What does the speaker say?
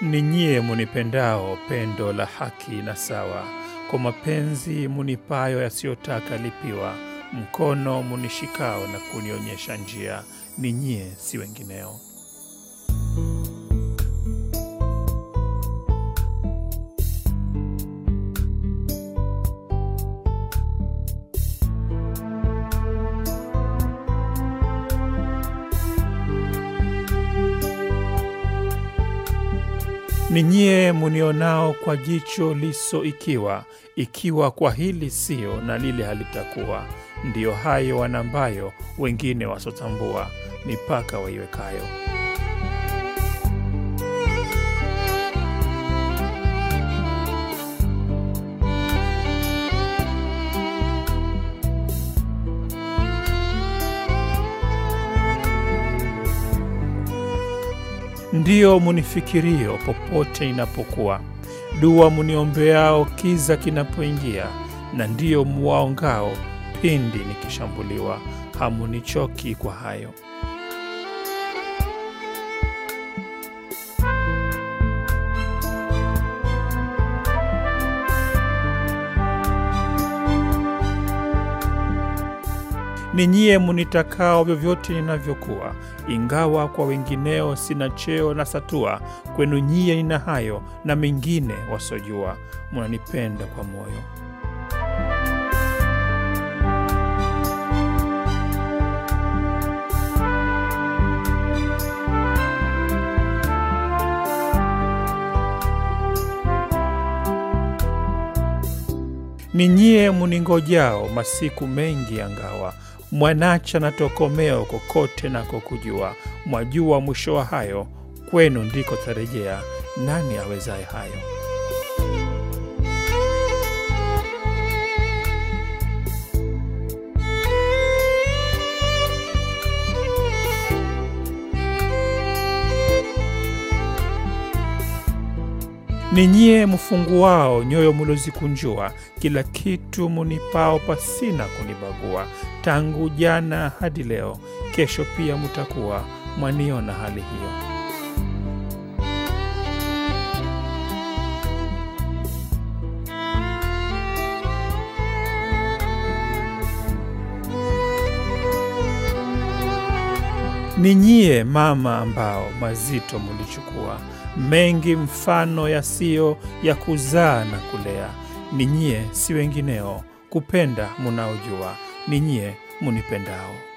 Ni nyie munipendao pendo la haki na sawa, kwa mapenzi munipayo yasiyotaka lipiwa, mkono munishikao na kunionyesha njia, ni nyie si wengineo. Ni nyie munionao kwa jicho liso ikiwa, ikiwa kwa hili sio na lile halitakuwa, ndiyo hayo wanambayo wengine wasotambua, mipaka waiwekayo. Ndiyo munifikirio popote inapokuwa, dua muniombeao kiza kinapoingia, na ndiyo muwaongao pindi nikishambuliwa, hamunichoki kwa hayo. Ni nyie munitakao vyovyote ninavyokuwa, ingawa kwa wengineo sina cheo na satua, kwenu nyie nina hayo na mengine wasojua, munanipenda kwa moyo. Ni nyie muningojao masiku mengi angawa, mwanacha na tokomeo kokote nako kujua, mwajua mwisho wa hayo, kwenu ndiko tarejea, nani awezaye hayo? Ni nyie mfunguao nyoyo mulozikunjua, kila kitu munipao pasina kunibagua, tangu jana hadi leo, kesho pia mutakuwa mwaniona hali hiyo. Ni nyie mama ambao mazito mulichukua mengi mfano yasiyo ya kuzaa na kulea. Ni nyie si wengineo kupenda munaojua, ni nyie munipendao.